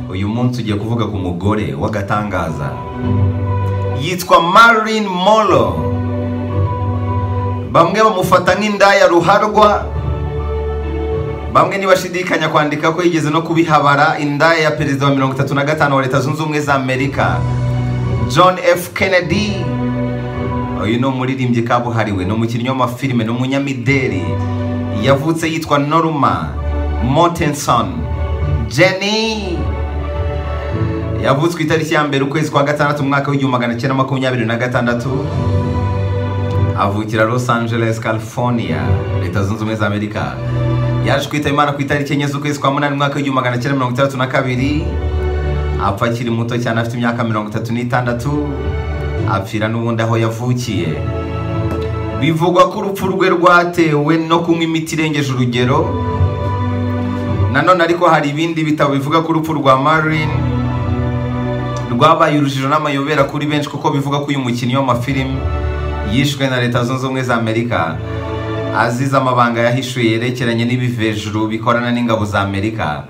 uyu munsi ugiye kuvuga ku mugore w'agatangaza yitwa Marilyn Monroe bamwe bamufata nk'indaya ruharwa bamwe ntibashidikanya kwandika ko yigeze no kubihabara indaya ya perezida wa mirongo itatu na gatanu wa leta zunze ubumwe za amerika john f kennedy uyu ni umuririmbyi kabuhariwe ni umukinnyi w'amafilime ni umunyamideli yavutse yitwa norma mortenson jenny yavutse ku itariki ya mbere ukwezi kwa gatandatu umwaka w'igihumbi magana cyenda makumyabiri na gatandatu avukira los angeles california leta zunze ubumwe za amerika yaje kwitaba imana ku itariki enye z'ukwezi kwa munani umwaka w'igihumbi magana cyenda mirongo itandatu na kabiri apfa akiri muto cyane afite imyaka mirongo itatu n'itandatu apfira n'ubundi aho yavukiye bivugwa ko urupfu rwe rwatewe no kunywa imiti irengeje urugero nanone ariko hari ibindi bitabo bivuga ko urupfu rwa marin rwabaye urujijo n'amayobera kuri benshi kuko bivuga ko uyu mukinnyi w'amafilimi yishwe na leta zunze ubumwe za amerika azize amabanga yahishuye yerekeranye n'ibivejuru bikorana n'ingabo za amerika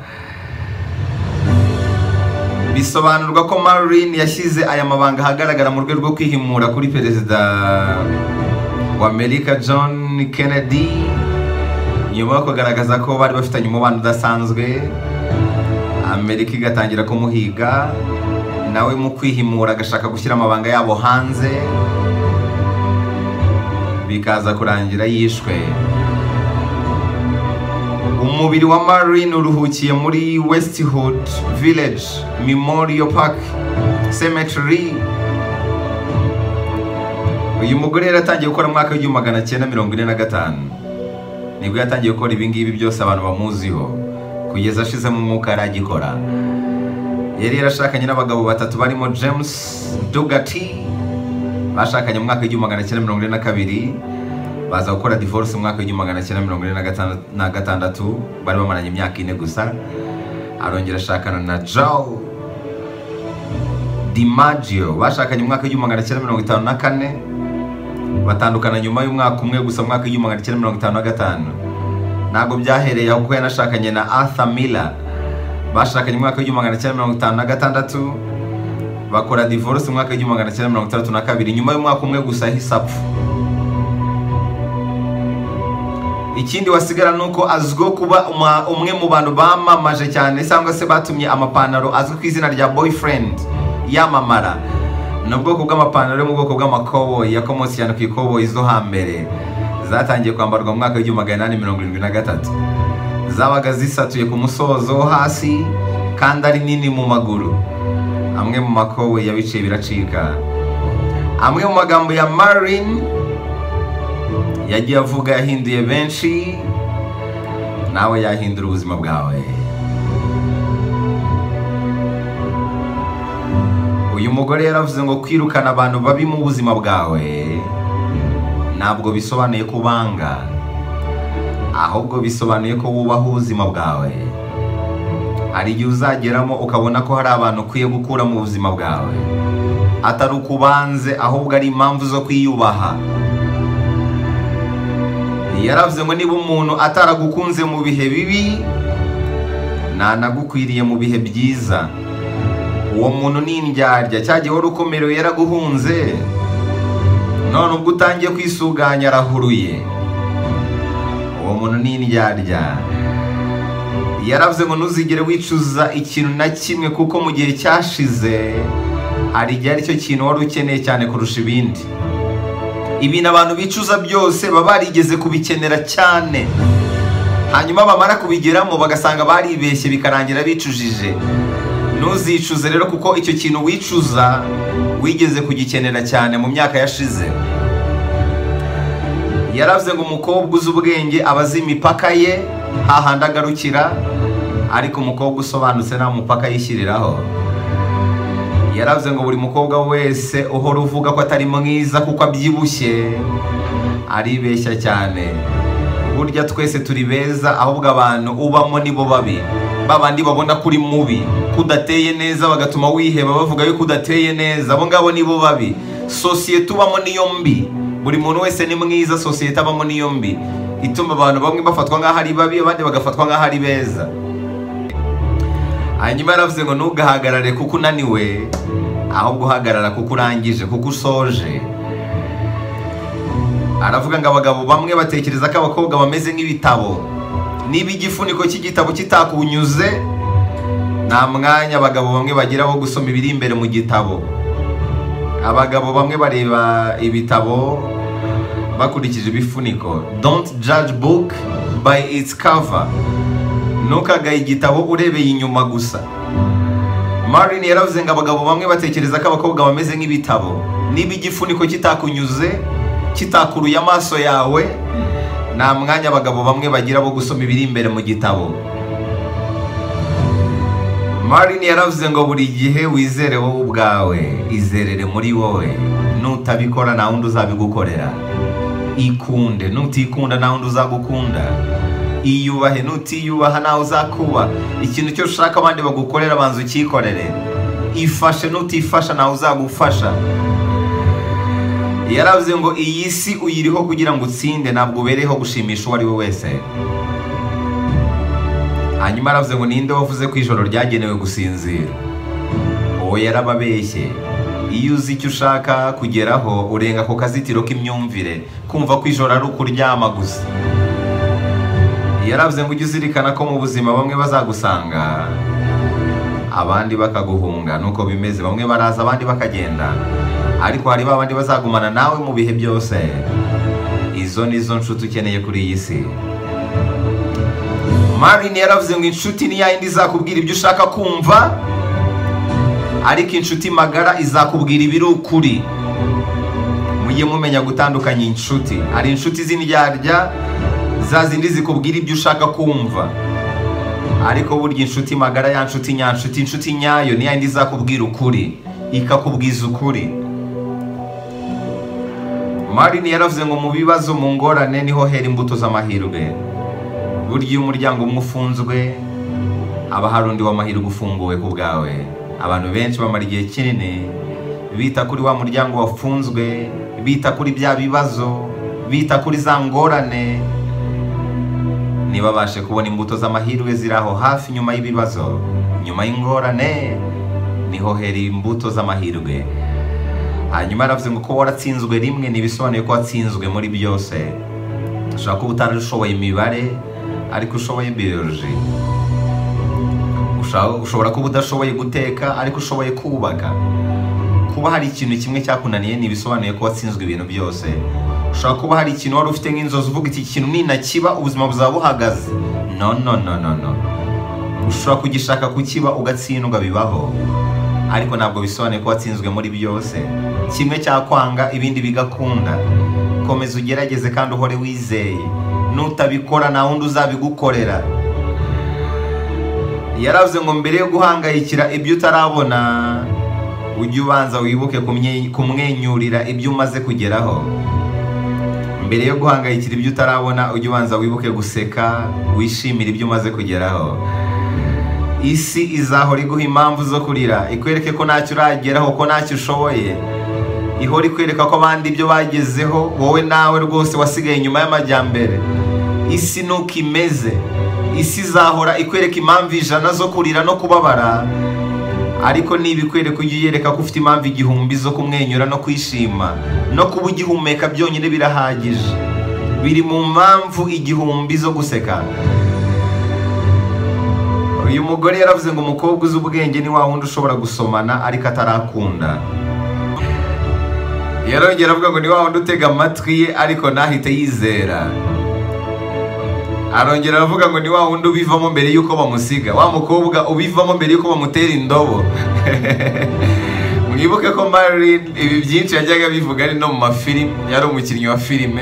bisobanurwa ko marilyn yashyize aya mabanga ahagaragara mu rwego rwo kwihimura kuri perezida wa amerika john kennedy nyuma yo kugaragaza ko bari bafitanye umubano udasanzwe amerika igatangira kumuhiga nawe mu kwihimura agashaka gushyira amabanga yabo hanze bikaza kurangira yishwe umubiri wa marilyn uruhukiye muri westwood village memorial park cemetery uyu mugore yari atangiye gukora mwaka w'igihumbi magana cyenda mirongo ine na gatanu nibwo yatangiye gukora ibingibi byose abantu bamuziho kugeza ashizemo umwuka yari agikora yari yarashakanye n'abagabo batatu barimo james dugati bashakanye mu mwaka w'igihumbi magana cyenda mirongo ine na kabiri baza gukora divorce mu mwaka w'igihumbi magana cyenda mirongo ine na gatandatu bari bamaranye imyaka ine gusa arongera ashakana na joe dimaggio bashakanye mu mwaka w'igihumbi magana cyenda mirongo itanu na kane batandukana nyuma y'umwaka umwe gusa mu mwaka w'igihumbi magana cyenda mirongo itanu na gatanu ntabwo byahereye aho kuko yanashakanye na arthur miller bashakanye mu mwaka w'igihumbi magana cyenda mirongo itanu na gatandatu bakora divorce umwaka w'igihumbi magana cyenda mirongo itandatu na kabiri nyuma y'umwaka umwe gusa yahise apfa ikindi wasigara ni uko azwiho kuba umwe mu bantu bamamaje cyane cyangwa se batumye amapantaro azwi ku izina rya boyfriend yamamara ni ubwoko bw'amapantaro yo mu bwoko bw'amakoboyi yakomotse cyane ku ikoboyi zo hambere zatangiye kwambarwa mu mwaka w'igihumbi magana inani mirongo irindwi na gatatu zabaga zisatuye ku musozo wo hasi kandi ari nini mu maguru amwe mu makowe yabiciye biracika amwe mu magambo ya marin yagiye avuga yahinduye benshi nawe yahindura ubuzima bwawe uyu mugore yaravuze ngo kwirukana abantu babi mu buzima bwawe ntabwo bisobanuye ko ubanga ahubwo bisobanuye ko wubaha ubuzima bwawe hari igihe uzageramo ukabona ko hari abantu ukwiye gukura mu buzima bwawe atari uko ubanze ahubwo ari impamvu zo kwiyubaha yaravuze ngo niba umuntu ataragukunze mu bihe bibi ntanagukwiriye mu bihe byiza uwo muntu ni indyarya cyagiye wari ukomerewe yaraguhunze none ubwo utangiye kwisuganya arahuruye uwo muntu ni indyarya yaravuze ngo ntuzigere wicuza ikintu na kimwe kuko mu gihe cyashize hari igihe aricyo kintu wari ukeneye cyane kurusha ibindi ibintu abantu bicuza byose baba barigeze kubikenera cyane hanyuma bamara kubigeramo bagasanga baribeshye bikarangira bicujije ntuzicuze rero kuko icyo kintu wicuza wigeze kugikenera cyane mu myaka yashize yaravuze ngo umukobwa uzi ubwenge aba azi imipaka ye hahandi agarukira ariko umukobwa usobanutse nta mupaka yishyiriraho yaravuze ngo buri mukobwa wese uhora uvuga ko atari mwiza kuko abyibushye aribeshya cyane burya twese turi beza ahubwo abantu ubamo nibo babi babandi babona ko uri mubi kudateye neza bagatuma wiheba bavuga yuko udateye neza abo ngabo nibo babi sosiyete ubamo niyo mbi buri muntu wese ni mwiza sosiyete abamo niyo mbi ituma abantu bamwe bafatwa nk'aho ari babi abandi bagafatwa nk'aho ari beza hanyuma yaravuze ngo ntugahagarare kuko unaniwe ahubwo uhagarara kuko urangije kuko usoje aravuga ngo abagabo bamwe batekereza ko abakobwa bameze nk'ibitabo niba igifuniko cy'igitabo kitakunyuze nta mwanya abagabo bamwe bagira wo gusoma ibiri imbere mu gitabo abagabo bamwe bareba ibitabo bakurikije ibifuniko don't judge book by its cover ntukagaye igitabo urebeye inyuma gusa Marin yaravuze ngo abagabo bamwe batekereza ko abakobwa bameze nk'ibitabo niba igifuniko kitakunyuze kitakuruye amaso yawe nta mwanya abagabo bamwe bagira bo gusoma ibiri imbere mu gitabo Marin yaravuze ngo buri gihe wizere wowe ubwawe izerere muri wowe nutabikora nta wundi uzabigukorera ikunde nutikunda nta wundi uzagukunda iyubahe nutiyubaha ntawe uzakuba ikintu cyose ushaka abandi bagukorera abanza ucyikorere ifashe nutifasha ntawe uzagufasha yaravuze ngo iyi si uyiriho kugira ngo utsinde ntabwo ubereyeho gushimisha uwo ari we wese hanyuma aravuze ngo ninde wavuze ko ijoro ryagenewe gusinzira uwo yarababeshye iyo uzi icyo ushaka kugeraho urenga ku kazitiro k'imyumvire kumva ko ijoro ari ukuryama gusa yaravuze ngo ujye uzirikana ko mu buzima bamwe bazagusanga abandi bakaguhunga nuko bimeze bamwe baraza abandi bakagenda ariko hari ba bandi bazagumana nawe mu bihe byose izo ni zo nshuti ukeneye kuri iyi si Marin yaravuze ngo inshuti ni yayindi izakubwira ibyo ushaka kumva ariko inshuti magara izakubwira ibiri ukuri mujye mumenya gutandukanya inshuti hari inshuti z'indyarya za zindi zikubwira ibyo ushaka kumva ariko burya inshuti magara ya nshuti nyanshuti inshuti nyayo ni yayindi izakubwira ukuri ikakubwiza ukuri Marin yaravuze ngo mu bibazo mu ngorane niho hera imbuto z'amahirwe burya iyo umuryango umwe ufunzwe haba hari undi w'amahirwe ufunguwe ku bwawe abantu benshi bamara igihe kinini bita kuri wa muryango wafunzwe bita kuri bya bibazo bita kuri za ngorane ntibabashe kubona imbuto z'amahirwe ziri aho hafi nyuma y'ibibazo nyuma y'ingorane niho hera imbuto z'amahirwe hanyuma aravuze ngo kuba waratsinzwe rimwe ntibisobanuye ko watsinzwe muri byose ushobora kuba utarashoboye imibare ariko ushoboye biyoroji ushobora kuba udashoboye guteka ariko ushoboye kubaka kuba hari ikintu kimwe cyakunaniye ntibisobanuye ko watsinzwe ibintu byose ushobora kuba hari ikintu wari ufite nk'inzozi uvuga iki kintu ninakiba ubuzima buzaba buhagaze no no no no no ushobora kugishaka kukiba ugatsindwa bibaho ariko ntabwo bisobanuye ko watsinzwe muri byose kimwe cyakwanga ibindi bigakunda komeza ugerageze kandi uhore wizeye nutabikora nta wundi uzabigukorera yaravuze ngo mbere yo guhangayikira ibyo utarabona ujye ubanza wibuke kumwenyurira ibyo umaze kugeraho mbere yo guhangayikira ibyo utarabona ujye ubanza wibuke guseka wishimira ibyo umaze kugeraho isi izahora iguha impamvu zo kurira ikwereke ko ntacyo urageraho ko ntacyo ushoboye ihora ikwereka ko abandi ibyo bagezeho wowe nawe rwose wasigaye inyuma y'amajyambere isi nuko imeze isi izahora ikwereka impamvu ijana zo kurira no kubabara ariko niba ikwereka ujye uyereka ko ufite impamvu igihumbi zo kumwenyura no kwishima no kuba ugihumeka byonyine birahagije biri mu mpamvu igihumbi zo guseka uyu mugore yaravuze ngo umukobwa uzi ubwenge ni wa wundi ushobora gusomana ariko atarakunda yarongera avuga ngo ni wa wundi utega amatwi ye ariko ntahite yizera arongera aravuga ngo ni wa wundi ubivamo mbere y'uko bamusiga wa mukobwa ubivamo mbere y'uko bamutera indobo mwibuke ko Marilyn ibi byinshi yajyaga bivuga ari no mu mafilime yari umukinnyi wa filime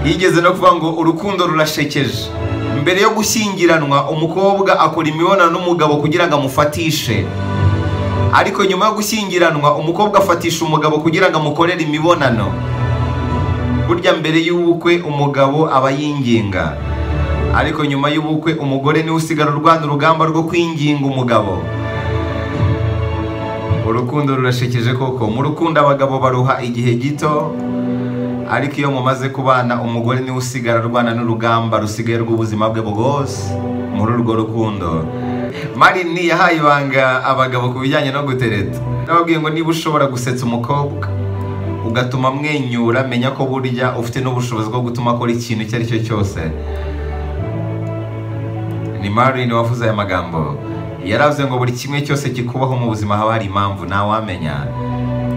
yigeze no kuvuga ngo urukundo rurashekeje mbere yo gushyingiranwa umukobwa akora imibonano n'umugabo kugira ngo amufatishe ariko nyuma yo gushyingiranwa umukobwa afatisha umugabo kugira ngo amukorere imibonano burya mbere y'ubukwe umugabo aba yinginga ariko nyuma y'ubukwe umugore niwe usigara urwana urugamba rwo kwinginga umugabo urukundo rurashekeje koko mu rukundo abagabo baruha igihe gito ariko iyo mumaze kubana umugore niwe usigara arwana n'urugamba rusigaye rw'ubuzima bwe bwose muri urwo rukundo marini yahaye ibanga abagabo ku bijyanye no gutereta nababwiye ngo niba ushobora gusetsa umukobwa ugatuma amwenyura menya ko burya ufite n'ubushobozi bwo gutuma akora ikintu icyo ari cyo cyose ni marini wavuze aya magambo yaravuze ngo buri kimwe cyose kikubaho mu buzima haba hari impamvu ntawamenya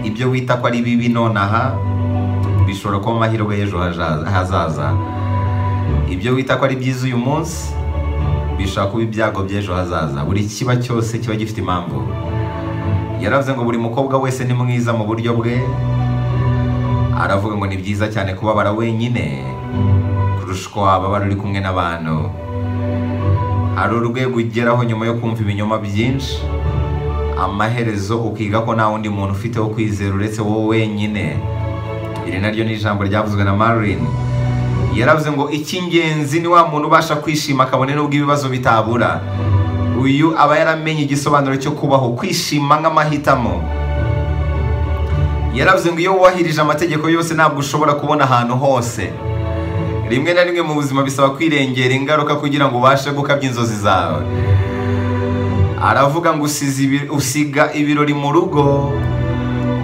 ibyo wita ko ari bibi nonaha bishobora kuba amahirwe y'ejo haja- hazaza ibyo wita ko ari byiza uyu munsi bishobora kuba ibyago by'ejo hazaza buri kiba cyose kiba gifite impamvu yaravuze ngo buri mukobwa wese ni mwiza mu buryo bwe aravuga ngo ni byiza cyane kubabara wenyine kurusha uko wababara uri kumwe n'abantu hari urwego ugeraho nyuma yo kumva ibinyoma byinshi amaherezo ukiga ko nta wundi muntu ufite wo kwizera uretse wowe wenyine iri naryo ni ijambo ryavuzwe na Marilyn yaravuze ngo icy'ingenzi ni wa muntu ubasha kwishima akabone n'ubwo ibibazo bitabura uyu aba yaramenye igisobanuro cyo kubaho kwishima nk'amahitamo yaravuze ngo iyo wubahirije amategeko yose ntabwo ushobora kubona ahantu hose rimwe na rimwe mu buzima bisaba kwirengera ingaruka kugira ngo ubashe gukabya inzozi zawe aravuga ngo usize ibi- usiga ibirori mu rugo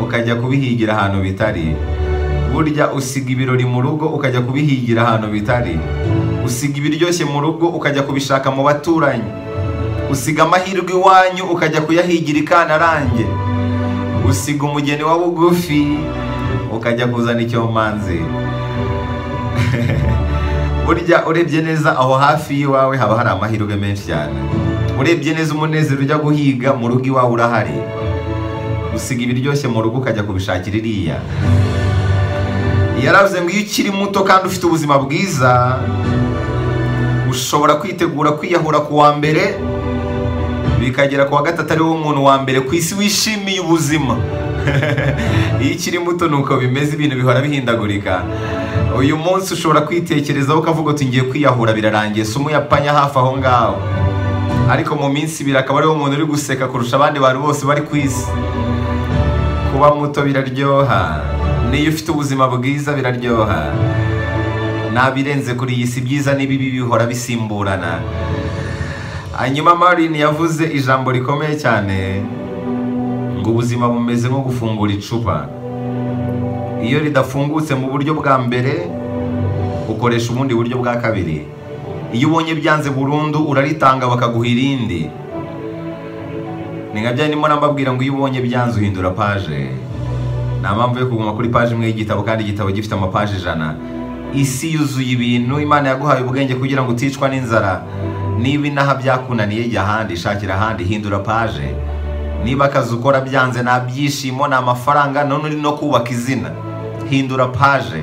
ukajya kubihigira ahantu bitari burya usiga ibirori mu rugo ukajya kubihigira ahantu bitari usiga ibiryoshye mu rugo ukajya kubishaka mu baturanyi usiga amahirwe iwanyu ukajya kuyahigira i Kantarange usiga umugeni wa bugufi ukajya kuzana icyomanzi burya urebye neza aho hafi y'iwawe haba hari amahirwe menshi cyane urebye neza umunezero ujya guhiga mu rugo iwawe urahari usiga ibiryoshye mu rugo ukajya kubishakira iriya yaravuze ngo iyo ukiri muto kandi ufite ubuzima bwiza ushobora kwitegura kwiyahura ku wa mbere bikagera ku wa gatatu ari wo muntu wa mbere ku isi wishimiye ubuzima iyo ukiri muto ni uko bimeze ibintu bihora bihindagurika uyu munsi ushobora kwitekerezaho ukavuga uti ngiye kwiyahura birarangiye si umuyapanya hafi aho ngaho ariko mu minsi ibiri akaba ariwo muntu uri guseka kurusha abandi bantu bose bari ku isi kuba muto biraryoha n'iyo ufite ubuzima bwiza biraryoha nta birenze kuri iyi si byiza n'ibibi bihora bisimburana hanyuma Maureen yavuze ijambo rikomeye cyane ngo ubuzima bumeze nko gufungura icupa iyo ridafungutse mu buryo bwa mbere ukoresha ubundi buryo bwa kabiri iyo ubonye byanze burundu uraritanga bakaguha irindi ni nka bya ndimo nambabwira ngo iyo ubonye byanze uhindura paje nta mpamvu yo kuguma kuri paje imwe y'igitabo kandi igitabo gifite amapaje ijana isi yuzuye ibintu imana yaguhaye ubwenge kugira ngo uticwa n'inzara niba inaha byakunaniye jya ahandi shakira ahandi hindura paje niba akazi ukora byanze nta byishimo ni amafaranga none uri no kubaka izina hindura paje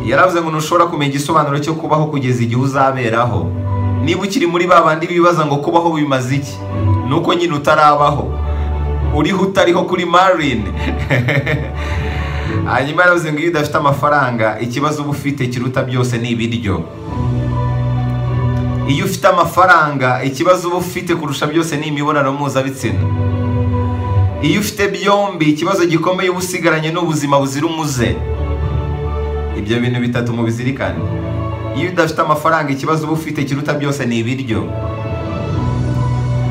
yaravuze ngo ntushobora kumenya igisobanuro cyo kubaho kugeza igihe uzaberaho niba ukiri muri ba bandi bibaza ngo kubaho bimaze iki ni uko nyine utarabaho uriho utariho kuri Marilyn hanyuma yaravuze ngo iyo udafite amafaranga ikibazo uba ufite kiruta byose ni ibiryo iyo ufite amafaranga ikibazo uba ufite kurusha byose ni imibonano mpuzabitsina iyo ufite byombi ikibazo gikomeye uba usigaranye n'ubuzima buzira umuze ibyo bintu bitatu mubizirikane iyo udafite amafaranga ikibazo uba ufite kiruta byose ni ibiryo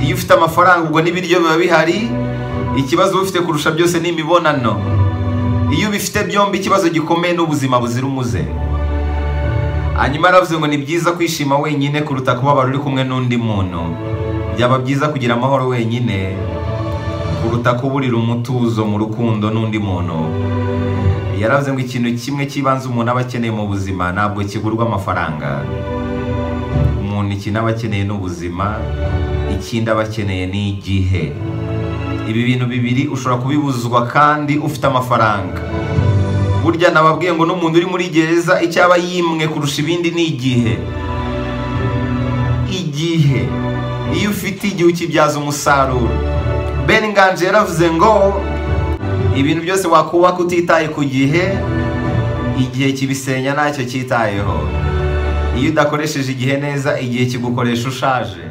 iyo ufite amafaranga ubwo n'ibiryo biba bihari ikibazo uba ufite kurusha byose ni imibonano iyo ubifite byombi ikibazo gikomeye n'ubuzima buzira umuze hanyuma yaravuze ngo ni byiza kwishima wenyine kuruta kubabara uri kumwe n'undi muntu byaba byiza kugira amahoro wenyine kuruta kuburira umutuzo mu rukundo n'undi muntu yaravuze ngo ikintu kimwe cy'ibanze umuntu aba akeneye mu buzima ntabwo kigurwa amafaranga umuntu ikintu aba akeneye ni ubuzima ikindi aba akeneye ni igihe ibi bintu bibiri ushobora kubibuzwa kandi ufite amafaranga burya nababwiye ngo n'umuntu uri muri gereza icyo aba yimwe kurusha ibindi ni igihe igihe iyo ufite igihe ukibyaza umusaruro ben nganji yaravuze ngo ibintu byose wakubaka utitaye ku gihe igihe kibisenya ntacyo cyitayeho iyo udakoresheje igihe neza igihe kigukoresha ushaje